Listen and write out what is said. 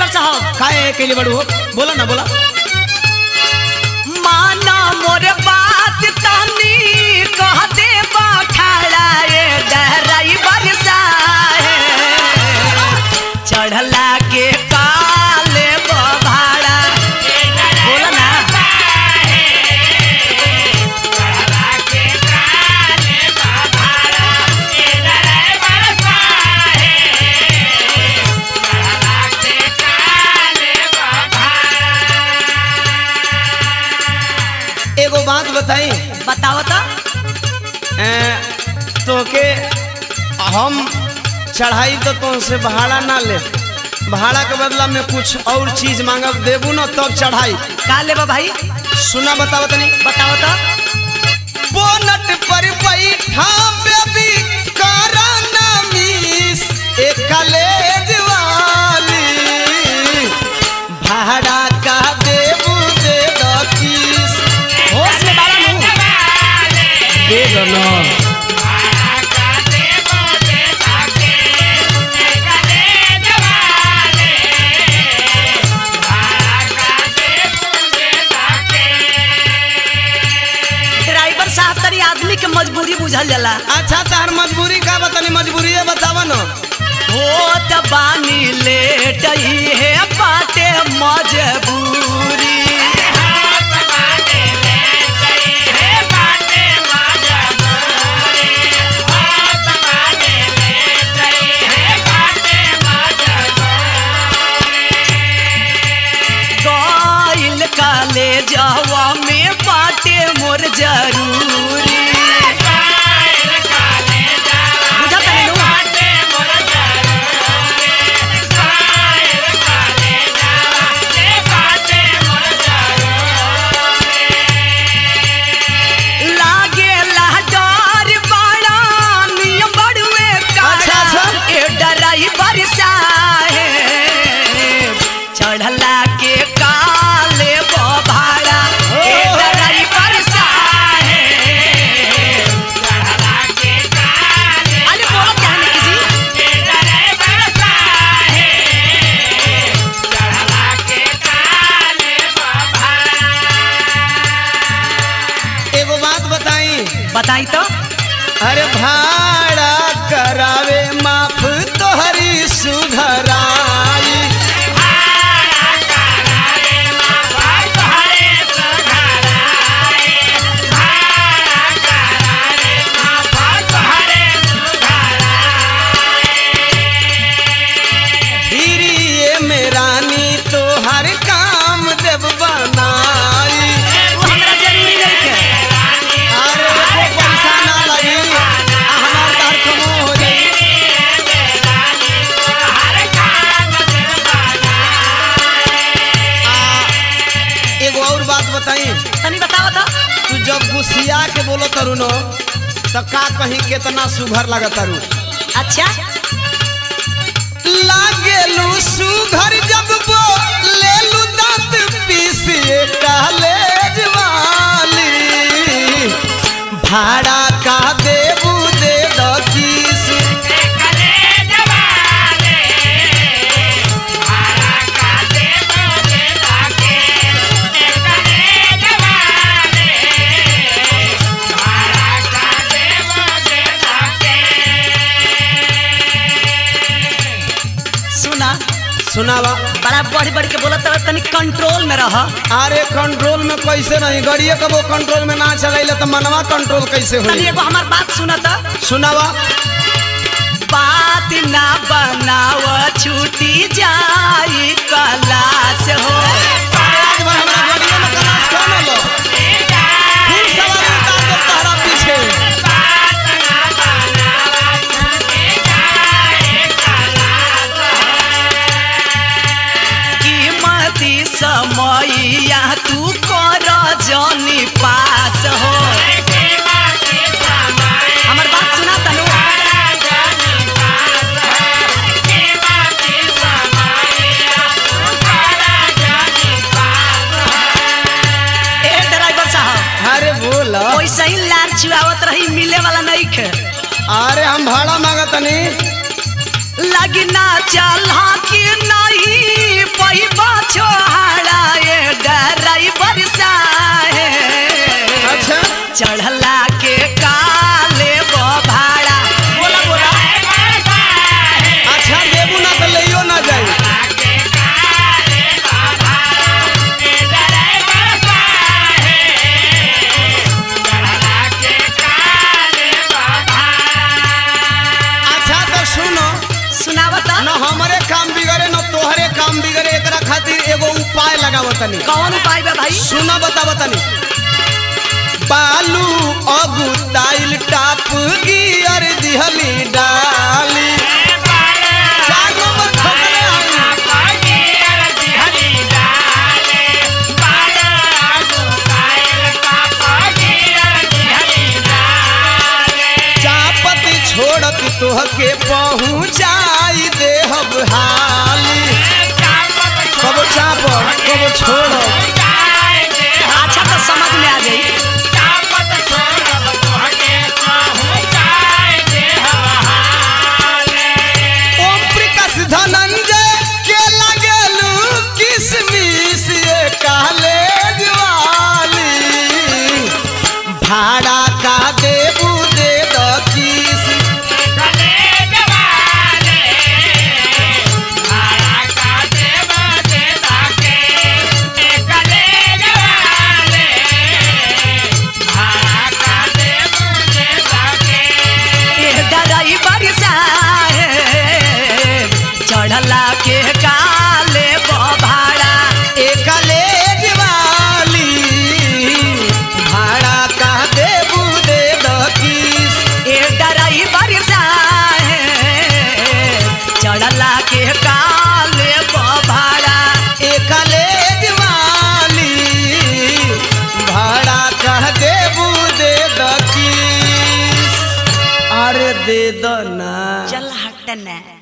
साहब काहे के लिए बड़ू हो बोला ना बोला माना मोर बात तनी कह दे बखाड़ा ए ड्राइवर साहेब चढ़ला के काले बभाड़ा बोला ना एगो बात बताई बताओ तो तो के हम चढ़ाई तो तुमसे भाड़ा ना ले भाड़ा के बदला में कुछ और चीज मांगब देबू ना तब चढ़ाई का लेबा भाई सुना बताओ तनी बताओ तो बोनट पर बैठा बेबी कराना मिस एक कलेज वाली भाड़ा का देबू दे दो किस होश में बाला मुंह दे दो ना ड्राइवर साहब तरी आदमी के मजबूरी बुझल जाला अच्छा तार मजबूरी का बतानी मजबूरी है बतावा ना होत बानी लेट है बाटे मजबूरी गइल काले जावा में बाटे मोर जरूरी बुझत नहीं नु? लागे लहदार बाड़ा नियम बड़ुए अच्छा, अच्छा। ए ड्राइवर साहेब चढ़ला के काले बभाड़ा ए ओ। ड्राइवर साहेब अरे बोलो क्या है निकी जी एगो बात बताई बताई तो अरे भाड़ा करावे माफ तोहरी सुधराई हिरिये में रानी तोहर काम देव बनाई वो हमरा जरूरी नहीं है अरे एको पैसा ना लगी आ हमार तार कमो हो जाई आ, एगो और बात बताई तनी बताओ तो तू जब गुस्सिया के बोलो तरू नो तो का कहीं केतना सुघर लगत तारू अच्छा लागेलू सुघर जब बोलेलू दांत पीसिए कॉलेज वाली भाड़ा का देबू दे दो किस सुना सुनावा बड़ा बढ़ बढ़ के बोलत रह तनी कंट्रोल में रह अरे कंट्रोल में कैसे नहीं गाड़िए कबो कंट्रोल में ना चलाइले तो मनवा कंट्रोल कैसे तनी होई एगो हमार बात सुना तो सुनावा बात ना बनाव छूटी जाई क्लास हो आज बार हमरा गाड़िए में क्लास कौन होलो फिर सवारी उतार दो तहरा पीछे कीमती समैया तू कर जनी पास हो हमर बात सुना तनु ए ड्राइवर साहब अरे बोला वैसे ही लार चुआवत रही मिले वाला नहीं खे अरे हम भाड़ा मांगतनी लगना चला कि नहीं पैबा छोहाड़ा ये ड्राइवर साहेब अच्छा चढ़ला के काले वो भाड़ा बोला बोला अच्छा देबू ना तो लइयो ना जाई अच्छा तो सुनो सुनावता न हमरे काम बिगड़े न तोहरे काम बिगड़े एकरा खातिर एगो उपाय लगावतनी कौन उपाय बा भाई सुना बतावतनी बालू अगुताइल टाप गियर दिहली डाली चार नंबर ठोकले आई। चापती छोड़त तोहके पहुँचाई देहब हाली कबो चाप कबो छोड़ अच्छा तो समझ में आ गई ओम प्रकाश धनंजय के लगलू किसमिस ये कॉलेज वाली भाड़ा का देबू दे द किस ये ड्राइवर साहेब चढ़ला के काले वो भाड़ा ए कॉलेज वाली भाड़ा का देबू दे द किस ये ड्राइवर साहेब चढ़ला के काले वो भाड़ा ए कॉलेज वाली भाड़ा कह देबू दे द किस अरे दे द ना चल हटना